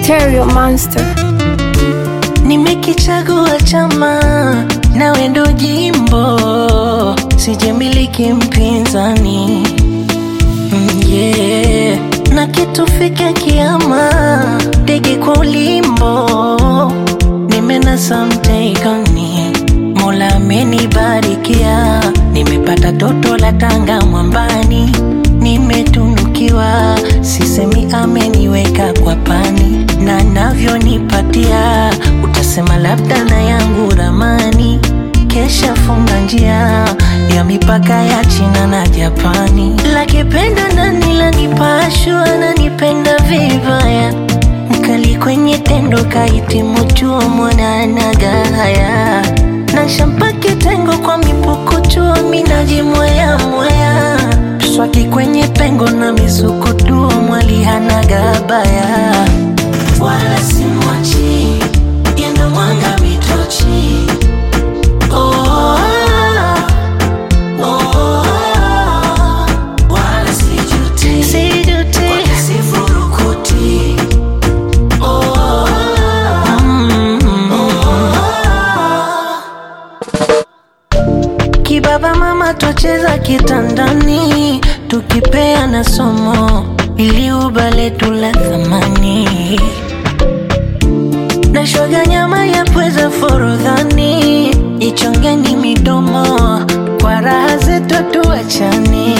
Stereo Monster. Nimekichagua chama nawe ndo jimbo, sijamiliki mpinzani Mm, yeah. na kitufike kiama, ndege kwa ulimbo, nimenasa mteikani, Mola amenibarikia, nimepata toto la Tanga mwambani, nimetunukiwa, sisemi ameniweka kwa pani, na navyonipatia, utasema labda na yangu ramani kesha funga njia ya mipaka ya China na Japani. Lakipenda nani lanipashwa nanipenda vibaya, mkali kwenye tendo kahitimu chuo mwananaga haya na shampa kitengo kwa mipuko chuo minaji mwaya mwaya swaki kwenye pengo na misukutuo mwali hanaga baya wala simwachi yendo mwanga mitochi Oh, oh, wala sijuti. Wala sifurukuti. Oh, mm, Kibaba mama twacheza kitandani tukipeana somo ili ubale tula thamani na shoga nyama ya pweza forodhani ichongeni midomo kwa raha zetu tuachani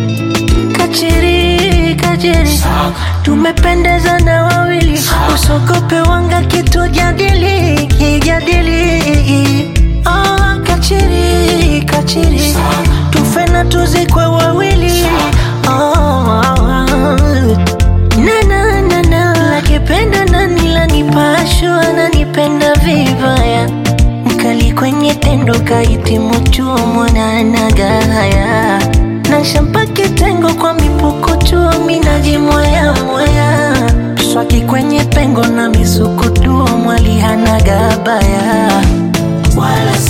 kachiri kachiri tumependeza na wawili usogope wanga kitu jadili kijadili oh, kachiri kachiri tufe na tuzikwe wawili oh, na na na na lakipenda nani lanipashwa nanipenda vibaya mkali kwenye tendo kahitimu chuo mwananaga haya na shampa kitengo kwa mipuko chuo minaji mwaya mwaya swaki kwenye pengo na misukutuo mwali hanaga baya wala